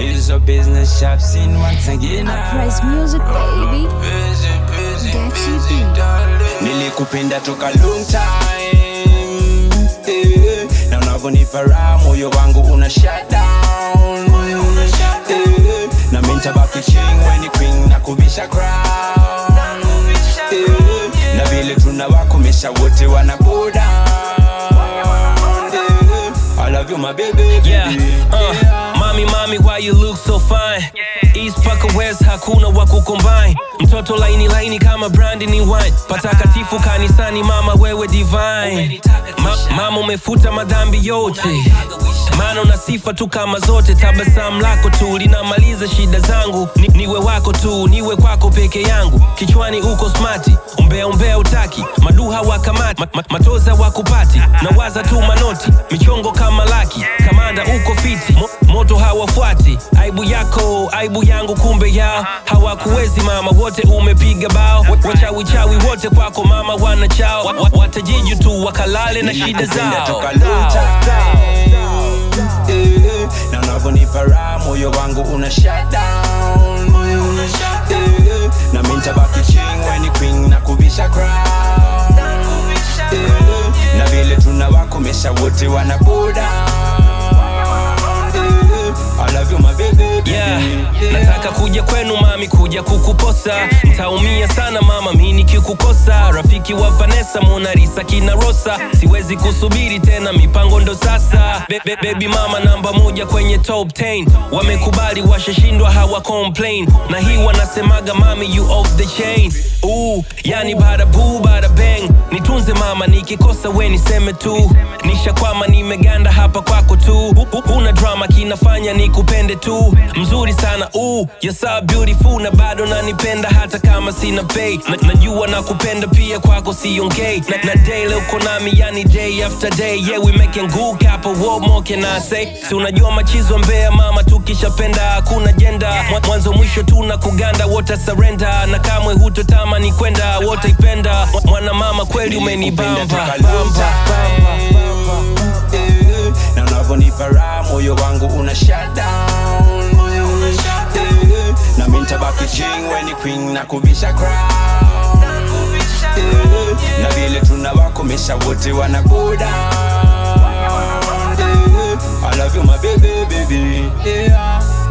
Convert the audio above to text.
It's a business shop scene once again. Uprise music, baby. Busy, busy, Get you busy, beat. darling. Nilikupenda toka long time eh, na unavyonipa raha moyo wangu una shut down eh, na mimi nitabaki king when ni queen na kuvisha crown eh, na vile tunawakomesha wote wana go down eh, I love you my baby, baby. Yeah, uh, mami mami why you look so fine East paka west hakuna wa kucombine mtoto laini laini kama brandi ni wine patakatifu kanisani mama wewe divine Ma, mama umefuta madhambi yote maana una sifa tu kama zote tabasamu lako tu linamaliza shida zangu ni, niwe wako tu niwe kwako peke yangu kichwani uko smati umbea umbea utaki maduha wakamati ma, ma, matoza wakupati na waza tu manoti michongo kama laki kamanda uko fiti Mo, moto hawafuati aibu yako aibu yangu kumbe yao hawakuwezi mama wote umepiga bao wachawichawi wote kwako mama wana chao Wa- wa- watajiju tu wakalale na shida Nilikupenda zao toka long time eh, na unavyonipa raha moyo wangu una shut down eh, na mimi nitabaki king when ni queen na kuvisha crown eh, na vile tunawakomesha wote wana go down eh, I love you my baby, baby. yeah. nataka kuja kwenu mami kuja kukuposa ntaumia sana mama mi nikikukosa rafiki wa vanessa monarisa kina rosa siwezi kusubiri tena mipango ndo sasa be, be, baby mama namba moja kwenye top 10 wamekubali washashindwa hawa complain na hii wanasemaga mami you off the chain Ooh, yani bada boo bada bang nitunze mama nikikosa we niseme tu nishakwama nimeganda hapa kwako tu Hu- hu- huna drama kinafanya nikupende tu mzuri sana Ooh, you're so beautiful na bado nanipenda hata kama sina pay na, najua nakupenda pia kwako siongei na, na daily uko nami yani day after day yeah we making good couple what more can I say si unajua machizo mbea mama tukishapenda hakuna jenda Mwa- mwanzo mwisho tuna kuganda wote surrender na kamwe hutotamani kwenda wote ipenda Mwa- mwana mama kweli umenibamba Nilikupenda toka long time, eh, na unavyonipa raha moyo wangu una shut down eh, na mimi nitabaki king when ni queen na kuvisha crown eh, na vile tunawakomesha wote wana go down eh, I love you my baby baby yeah